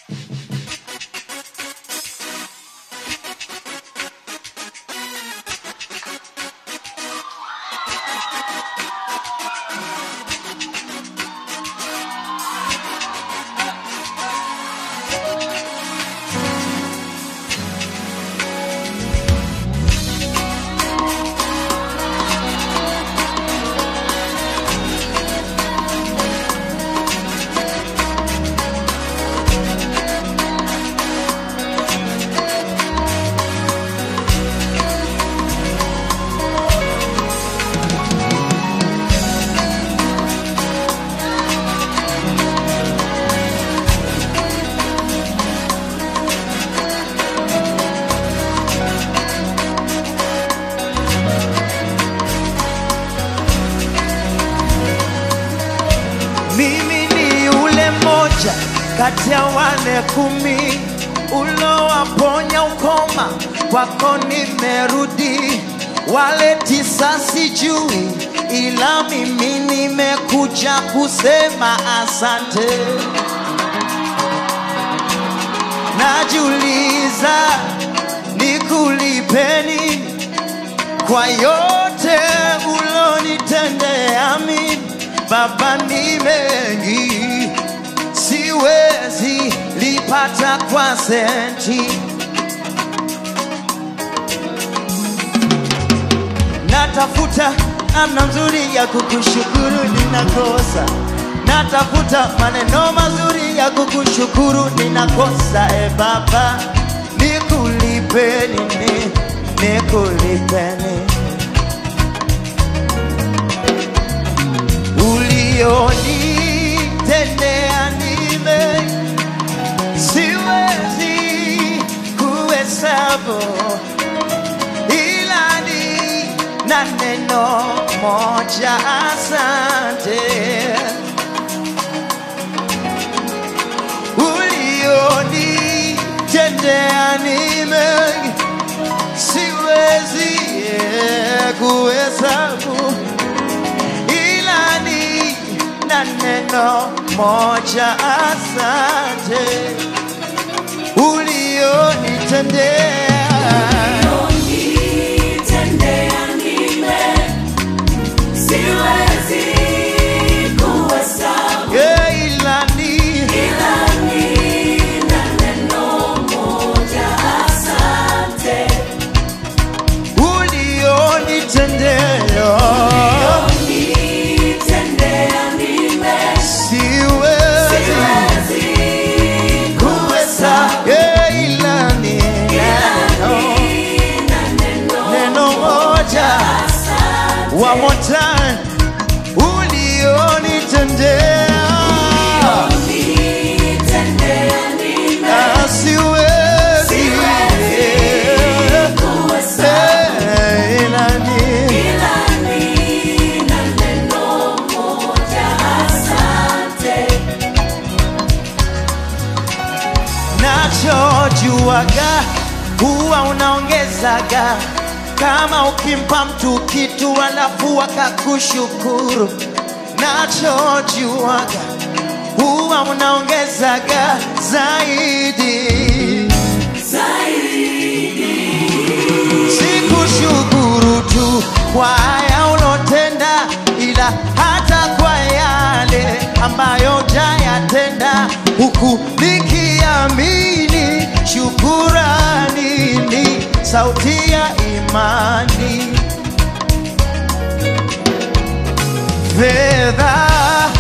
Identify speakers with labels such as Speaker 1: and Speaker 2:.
Speaker 1: Mimi ni yule mmoja kati ya wale kumi ulowaponya ukoma, kwako nimerudi. Wale tisa sijui, ila mimi nimekuja kusema asante. Najiuliza nikulipeni kwa yote ulonitendea mimi Baba, ni mengi siwezi lipata kwa senti. Natafuta namna nzuri ya kukushukuru, ninakosa. Natafuta maneno mazuri ya kukushukuru, ninakosa. E Baba, nikulipe nini? Nikulipe nini? ulionitendea nime siwezi kuhesabu, ila ni na neno moja, asante. Ulionitendea nime siwezi eh, kuhesabu ila ni na neno moja, asante ulionitendea.
Speaker 2: Unitendea nime, siwezi kuhesabu,
Speaker 1: Yeah, ila ni
Speaker 2: ila nina neno moja, asante.
Speaker 1: ulionitendea.
Speaker 2: Unitendea nime,
Speaker 1: Siwezi
Speaker 2: siwezi
Speaker 1: kuhesabu. Yeah, ila ni neno,
Speaker 2: nina neno
Speaker 1: neno moja.
Speaker 2: asante.
Speaker 1: One more time, ulionitendea.
Speaker 2: Unitendea nime,
Speaker 1: Ah, siwezi
Speaker 2: siwezi kuhesabu.
Speaker 1: Eh, ila ni
Speaker 2: Ila nina neno moja, asante.
Speaker 1: nachojuaga huwa unaongezaga kama ukimpa mtu kitu alafu akakushukuru. Nachojuaga huwa unaongezaga zaidi. Sikushukuru tu kwa haya ulotenda, ila hata kwa yale ambayo jayatenda, huku nikiamini shukurani ni sauti ya imani. Fedha